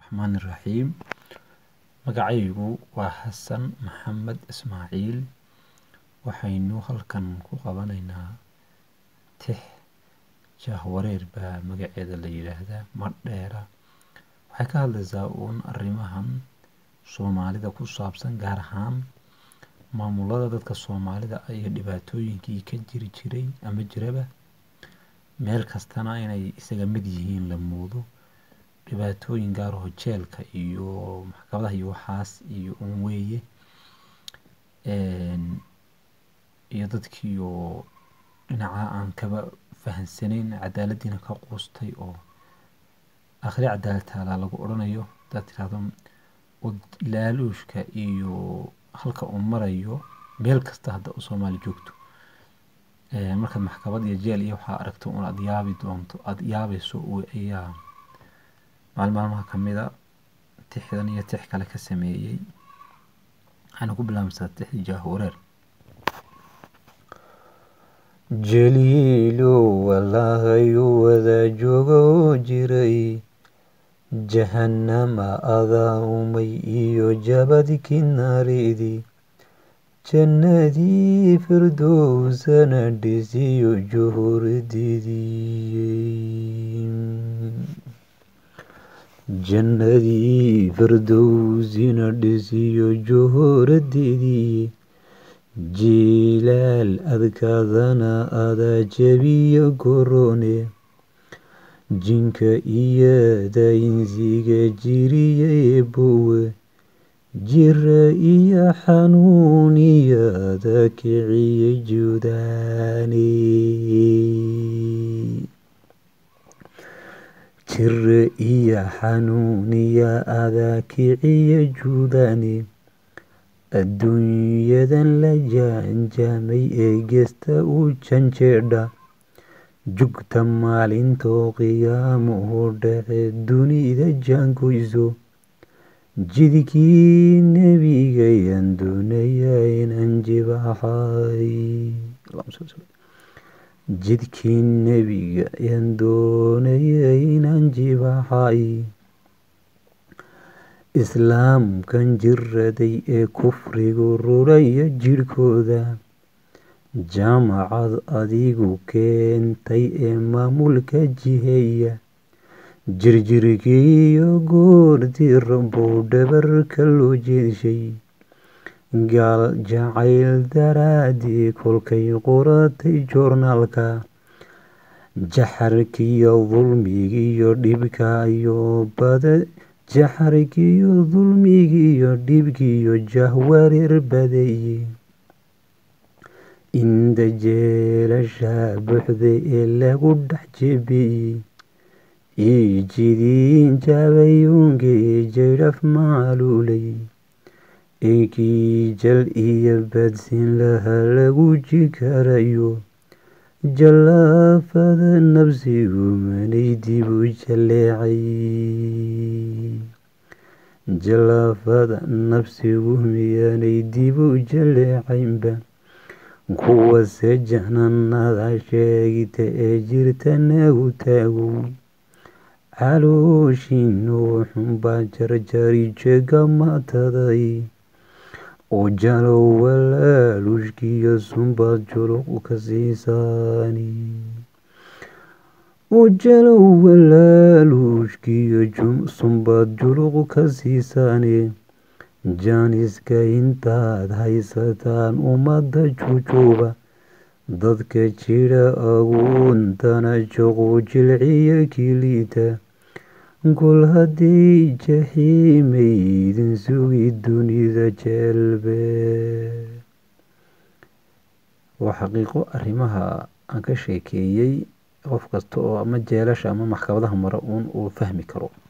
raxmaani raxiim magacaygu waa xasan maxamed ismaaciil waxaynu halkan ku qabanaynaa tix jahwareer baa magaceeda la yidhaahdaa madheera waxay ka hadlaysaa uun arrimahan soomaalida ku saabsan gaar ahaan maamulada dadka soomaalida iyo dhibaatooyinkii ka jiri jiray ama jiraba meel kastana inay isaga mid yihiin la moodo dhibaatooyin gaaraho jeelka iyo maxkamadaha iyo waxaas iyo un weeye iyo dadkii oo dhinaca aan kaba fahansanayn cadaaladiina ka quustay oo akhri cadaalad taalaa lagu odhanayo hadaad tirahdo laaluushka iyo halka uu marayo meel kasta hadda u soomaali joogto markaad maxkamad iyo jeel iyo waxaa aragto un aad yaabi doonto aada yaabayso ayaa maalin maalmaha kamida tixdan iyo tix kale ka sameeyey waxaana ku bilaabmaysaa tix jahwareer jaliilow walahayu wada joogo jiray jahannama adaa umay iyo jabadkii naaridi jannadii firdowsana dhisiyo juhurdidii jannadii firdowsina dhisiyo juhuradidii jilaal adkaadana adaa jabiyo korone jinka iyada insiga jiriyay bowe jira iyo xanuuniyada kiciye judaani jira iyo xanuuniya adaa kiciye judaani adduunyadan la jaanjaamay ee gesta u janjeedha jugta maalintoo qiyaamuhu dhace dunida jaangoyso jidkii nebigayaan doonaya inaan jibaaxay jidkii nebiga ayaan doonaya inaan jibaaxay islaamkan jiraday ee kufrigu ruraya jirhkooda jaamacad adigu keentay ee maamulka jiheeya jirjirkiiyo goortii rabow dhabarka loo jeedshay gaal jacayl daraadii kolkay qoratay joornaalka jaxarkiyo dulmigiiyo dhibkaiyo bada jaxarkiyo dulmigiiyo dhibkiyo jahwareer badeeye inda jeelasha buuxda ee lagu dhex jebiyey ijidiin jabayuunkii jaydhaf maaluulay eekii jal iyo badsin laha lagu jikarayo jallaafada nabsigu manay dibu jaleecay jallaafada nabsigu miyaanay dibu jaleecaynba kuwase jahnanada sheegta ee jirta nagu taagow calooshiinu wuxunbaa jarjari jeega mataday oo jalow walaalushkiyo sunbaad juluq ka siisaani oo jalow walaaluushkiyo sunbaad juluq ka siisaani jaaniska intaad haysataan ummadda jujuuba dadka jira aguuntana joqu jilciya kiliita gol haddii jaxiimaydin sugi dunida jeelbe waa xaqiiqo arrimaha aan ka sheekeeyey qof kasta oo ama jeelasha ama maxkamadaha mara uun uu fahmi karo